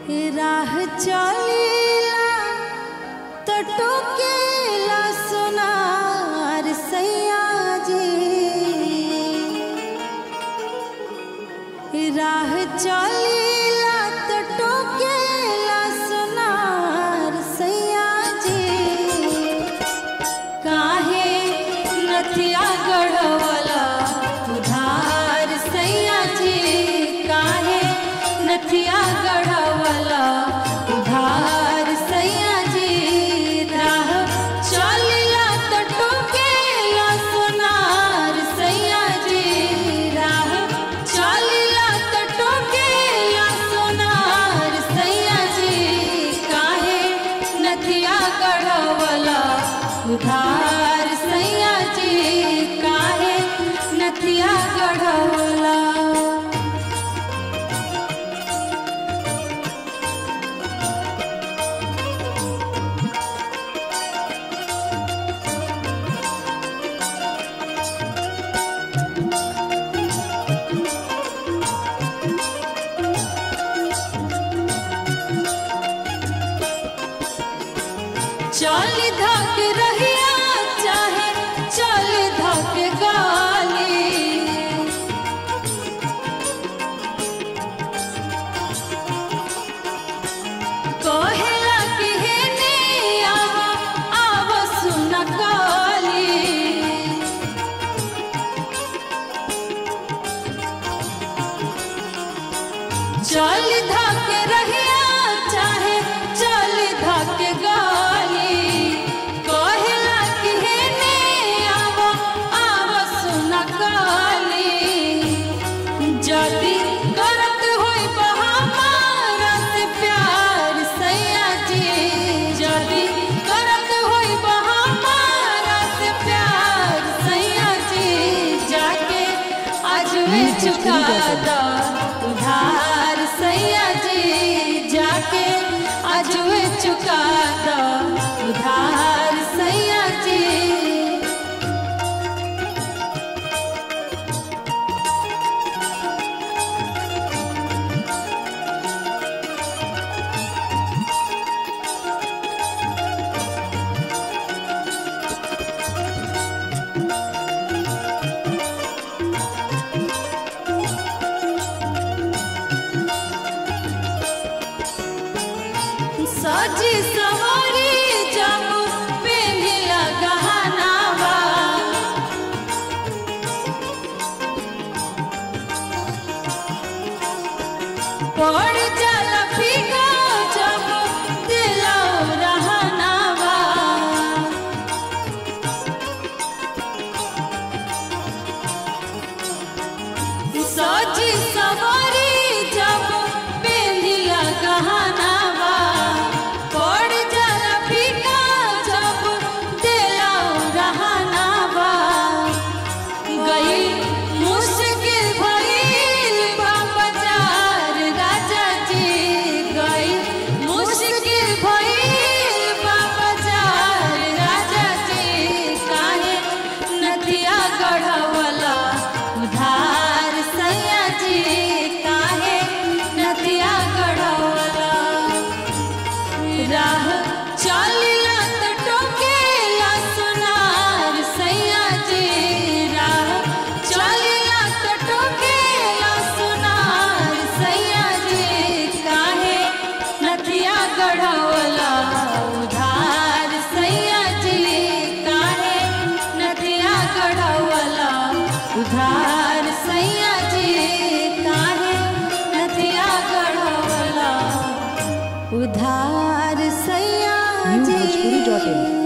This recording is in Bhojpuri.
राह चलीला तो टोकेला सोनार सैया जी राह चलीला तो टोकेला सोनार सैया जी काहे नथिया गढ़वला उधार सैया जी काहे नथिया गढ़वला उधार सैया जी राह चलिला तो टोकेला सोनार सैया जी राह चलिला तो टोकेला सोनार सैया जी काहे नथिया गढ़वला उधार सैया जी काहे नथिया गढ़वला चल धक रहिया चाहे चल धक गाली कहेला कि हे ने आव आव सुन काली चल धक रहिया चाहे चल धक गाली कहेला कि हे ने आव आव सुन काली जदी करत होई बहामारा से प्यार सैया जी जदी करत होई बहामारा से प्यार सैया जी जाके आज वे चुका दा उधार सैया जी जाके आज वे चुका दा उधार सैया जी सजी सवारी जब पेन्हिला गहनावा पड़ जाला फीका जब दिलौ रहनावा सजी सवारी जब पेन्हिला गहनावा पड़ जाला फीका जब दिलौ रहनावा गई मुश्किल भइल बा बाजार राजा जी गई मुश्किल भइल बा बाजार राजा जी काहे नदिया गढ़वला उधार सैया जी काहे नदिया गढ़वला राह चलिला तो टोकेला सोनार सैया जी राह चलिला तो टोकेला सोनार सैया जी काहे नथिया गढ़वला उधार सैया जी काहे नथिया गढ़वला उधार सैया जी काहे नथिया गढ़वला उधार सैया New जी Bhojpuri.in